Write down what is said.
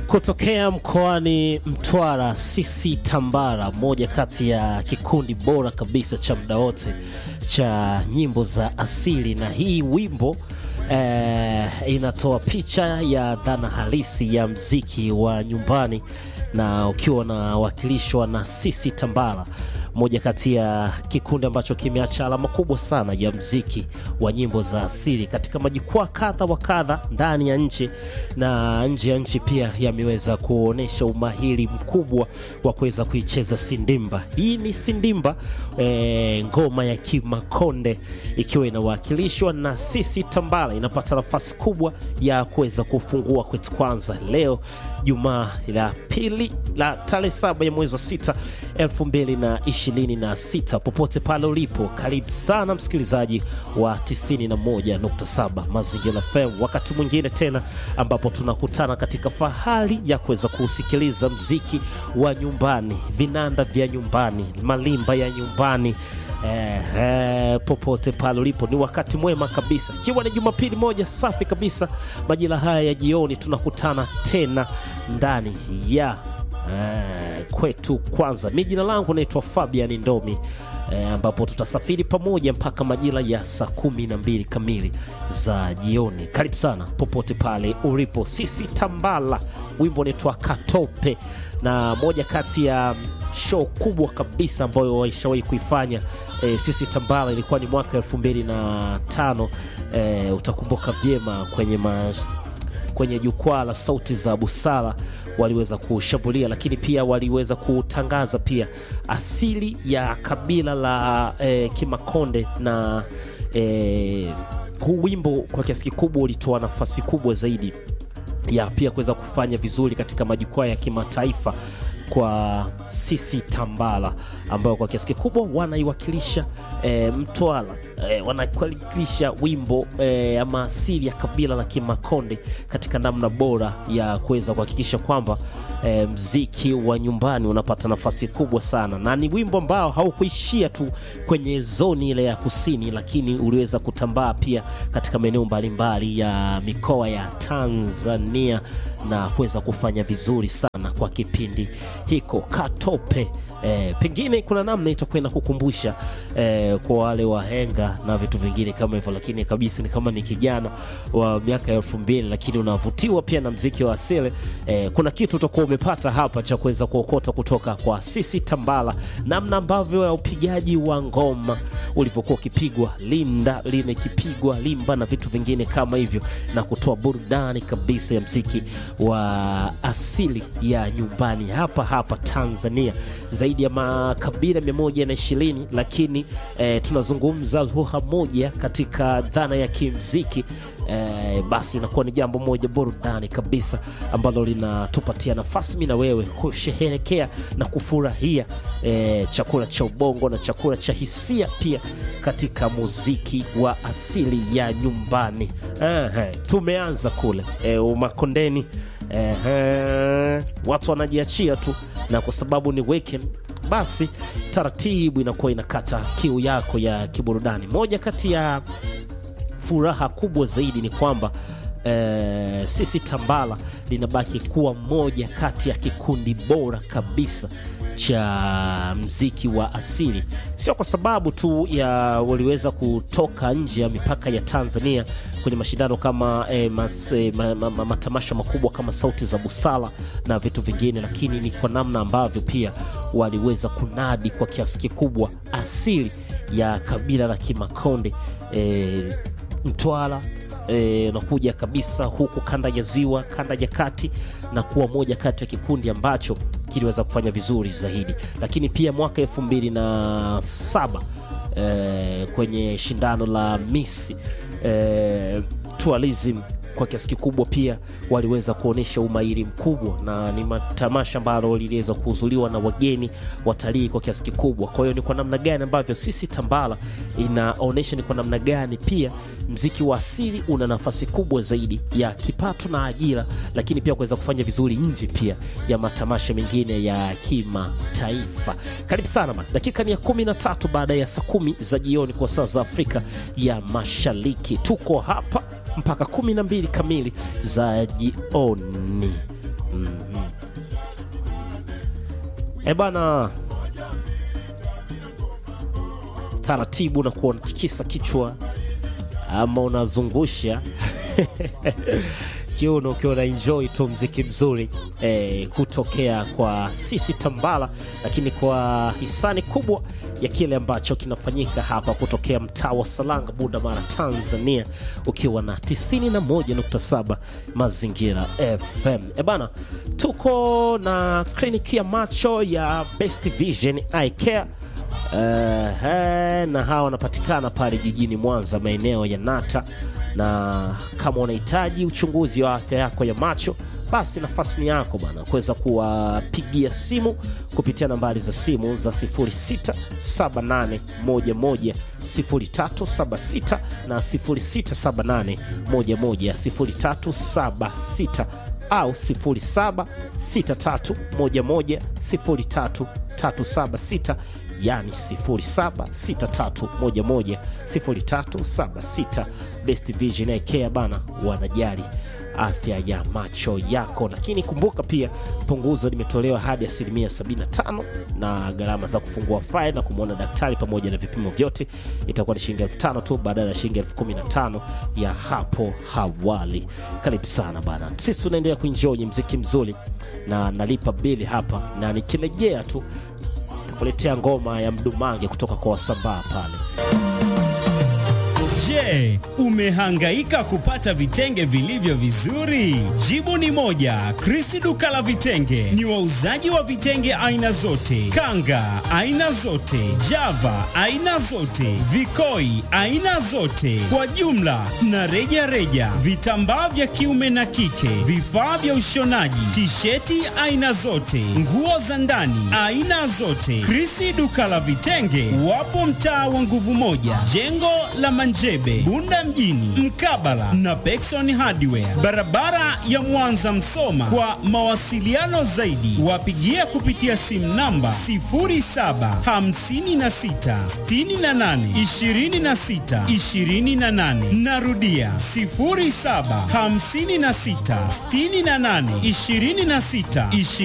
Kutokea mkoani Mtwara, sisi Tambara, moja kati ya kikundi bora kabisa cha muda wote cha nyimbo za asili, na hii wimbo eh, inatoa picha ya dhana halisi ya mziki wa nyumbani, na ukiwa unawakilishwa na sisi Tambara, moja kati ya kikundi ambacho kimeacha alama kubwa sana ya mziki wa nyimbo za asili katika majukwaa kadha wa kadha ndani ya nchi na nje ya nchi pia yameweza kuonyesha umahiri mkubwa wa kuweza kuicheza sindimba. Hii ni sindimba e, ngoma ya Kimakonde ikiwa inawakilishwa na sisi Tambala, inapata nafasi kubwa ya kuweza kufungua kwetu kwanza leo Jumaa la pili la tarehe saba ya mwezi wa sita elfu mbili na ishirini na sita. Popote pale ulipo, karibu sana msikilizaji wa 91.7 Mazingira FM, wakati mwingine tena ambapo tunakutana katika fahari ya kuweza kuusikiliza mziki wa nyumbani, vinanda vya nyumbani, malimba ya nyumbani. Eh, eh, popote pale ulipo ni wakati mwema kabisa, ikiwa ni Jumapili moja safi kabisa, majira haya ya jioni tunakutana tena ndani ya eh, kwetu kwanza. Mi jina langu naitwa Fabian Ndomi eh, ambapo tutasafiri pamoja mpaka majira ya saa kumi na mbili kamili za jioni. Karibu sana popote pale ulipo, sisi Tambala, wimbo unaitwa Katope, na moja kati ya show kubwa kabisa ambayo waishawahi kuifanya e, sisi Tambala ilikuwa ni mwaka elfu mbili na tano e, utakumbuka vyema kwenye mas, kwenye jukwaa la sauti za busara waliweza kushambulia, lakini pia waliweza kutangaza pia asili ya kabila la e, Kimakonde na e, huu wimbo kwa kiasi kikubwa ulitoa nafasi kubwa zaidi ya pia kuweza kufanya vizuri katika majukwaa ya kimataifa kwa sisi Tambala ambayo kwa kiasi kikubwa wanaiwakilisha e, Mtwara e, wanawakilisha wimbo e, ama asili ya kabila la Kimakonde katika namna bora ya kuweza kuhakikisha kwamba e, mziki wa nyumbani unapata nafasi kubwa sana, na ni wimbo ambao haukuishia tu kwenye zoni ile ya kusini, lakini uliweza kutambaa pia katika maeneo mbalimbali ya mikoa ya Tanzania na kuweza kufanya vizuri sana kwa kipindi hiko Katope. E, pengine kuna namna itakwenda kukumbusha e, kwa wale wahenga na vitu vingine kama hivyo, lakini kabisa ni kama ni kijana wa miaka ya elfu mbili lakini unavutiwa pia na mziki wa asili e, kuna kitu utakuwa umepata hapa cha kuweza kuokota kutoka kwa sisi Tambala, namna ambavyo ya upigaji wa ngoma ulivyokuwa ukipigwa linda line ikipigwa limba na vitu vingine kama hivyo, na kutoa burudani kabisa ya mziki wa asili ya nyumbani hapa hapa Tanzania zaidi ya makabila mia moja na ishirini lakini eh, tunazungumza lugha moja katika dhana ya kimziki eh, basi inakuwa ni jambo moja burudani kabisa ambalo linatupatia nafasi mimi na wewe kusherehekea na kufurahia eh, chakula cha ubongo na chakula cha hisia pia katika muziki wa asili ya nyumbani. Aha, tumeanza kule eh, Umakondeni eh, watu wanajiachia tu na kwa sababu ni weekend basi taratibu inakuwa inakata kiu yako ya kiburudani. Moja kati ya furaha kubwa zaidi ni kwamba e, sisi Tambala linabaki kuwa moja kati ya kikundi bora kabisa cha mziki wa asili, sio kwa sababu tu ya waliweza kutoka nje ya mipaka ya Tanzania kwenye mashindano kama e, mas, e, ma, ma, ma, matamasha makubwa kama Sauti za Busara na vitu vingine, lakini ni kwa namna ambavyo pia waliweza kunadi kwa kiasi kikubwa asili ya kabila la Kimakonde e, Mtwara E, nakuja kabisa huku kanda ya ziwa, kanda ya kati na kuwa moja kati ya kikundi ambacho kiliweza kufanya vizuri zaidi, lakini pia mwaka elfu mbili na saba e, kwenye shindano la Miss e, Tourism kwa kiasi kikubwa pia waliweza kuonyesha umahiri mkubwa, na ni matamasha ambalo liliweza kuhudhuriwa na wageni watalii kwa kiasi kikubwa. Kwa hiyo ni kwa namna gani ambavyo sisi Tambala inaonyesha ni kwa namna gani pia mziki wa asili una nafasi kubwa zaidi ya kipato na ajira, lakini pia kuweza kufanya vizuri nje pia ya matamasha mengine ya kimataifa. Karibu sana man. Dakika ni ya kumi na tatu baada ya saa kumi za jioni kwa saa za Afrika ya Mashariki. Tuko hapa mpaka kumi na mbili kamili za jioni. E bana, taratibu na kuwa unatikisa kichwa ama unazungusha kiuno ukiwa una enjoy tu mziki mzuri eh, kutokea kwa sisi Tambala, lakini kwa hisani kubwa ya kile ambacho kinafanyika hapa kutokea mtaa wa Salanga, Bunda Mara, Tanzania, ukiwa na 91.7 Mazingira FM. E bana, tuko na kliniki ya macho ya Best Vision Eye Care. Uh, na hawa wanapatikana pale jijini Mwanza maeneo ya Nata, na kama unahitaji uchunguzi wa afya yako ya macho basi nafasi ni yako bana kuweza kuwapigia simu kupitia nambari za simu za 0678110376 na 0678110376 au 0763110376 yani 0763110376. Best Vision Eye Care bana, wanajali afya ya macho yako, lakini kumbuka pia punguzo limetolewa hadi asilimia 75 na gharama za kufungua faili na kumwona daktari pamoja na vipimo vyote itakuwa ni shilingi elfu tano tu badala ya shilingi elfu kumi na tano ya hapo awali. Karibu sana bana, sisi tunaendelea kuenjoy mziki mzuri na nalipa bili hapa, na nikirejea tu kuletea ngoma ya mdumange kutoka kwa wasambaa pale. Je, umehangaika kupata vitenge vilivyo vizuri? Jibu ni moja. Krisi duka la vitenge ni wauzaji wa vitenge aina zote, kanga aina zote, java aina zote, vikoi aina zote, kwa jumla na reja reja, vitambaa vya kiume na kike, vifaa vya ushonaji, tisheti aina zote, nguo za ndani aina zote. Krisi duka la vitenge wapo mtaa wa nguvu moja, jengo la Manjebe, Bunda mjini, mkabala na Pekson Hardware, barabara ya Mwanza Msoma. Kwa mawasiliano zaidi, wapigie kupitia simu namba 0756682628. Narudia 0756682628.